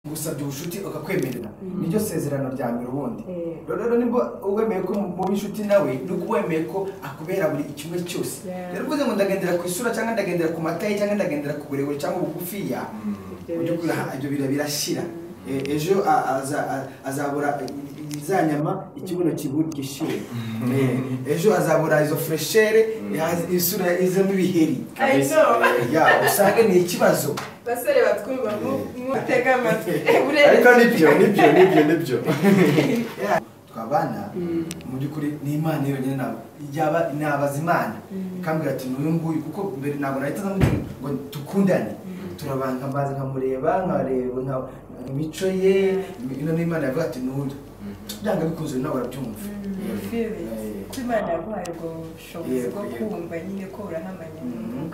ngusabye ubucuti ukakwemerera niryo sezerano rya mbere ubundi Eh. rero rero niba wemeye ko muba inshuti nawe ni uko wemeye ko akubera buri kimwe cyose Yeah. rero uvuze ngo ndagendera ku isura cyangwa ndagendera ku mataye cyangwa ndagendera ku burebure cyangwa ubugufiya mu by'ukuri aha, ibyo bira birashyira Eh, ejo a- aza- a- azabura za nyama ikibuno kibu- gishyuye Eh, ejo azabura izo fureshere eh, isura izemo ibiheri I know. ya usanga ni ikibazo basore batwumva mu- mutega amatwi Urebye- ariko nibyo nibyo nibyo nibyo Yeah. twabana mu by'ukuri ni imana yonyine nabo yaba nabaza imana ikambwira ati n'uyu nguyu kuko mbere ntabwo nahita ndamubwira ngo dukundane turabanga mbaza nkamureba nkareba nka- imico ye ino ni imana yavuga ati n'uyu byanga bikunze nawe urabyumva Feelings. Eh, Ko Imana yaguhaye ubwo bushobozi Yego, bwo yego. kumva nyine ko urahamanya Mhm.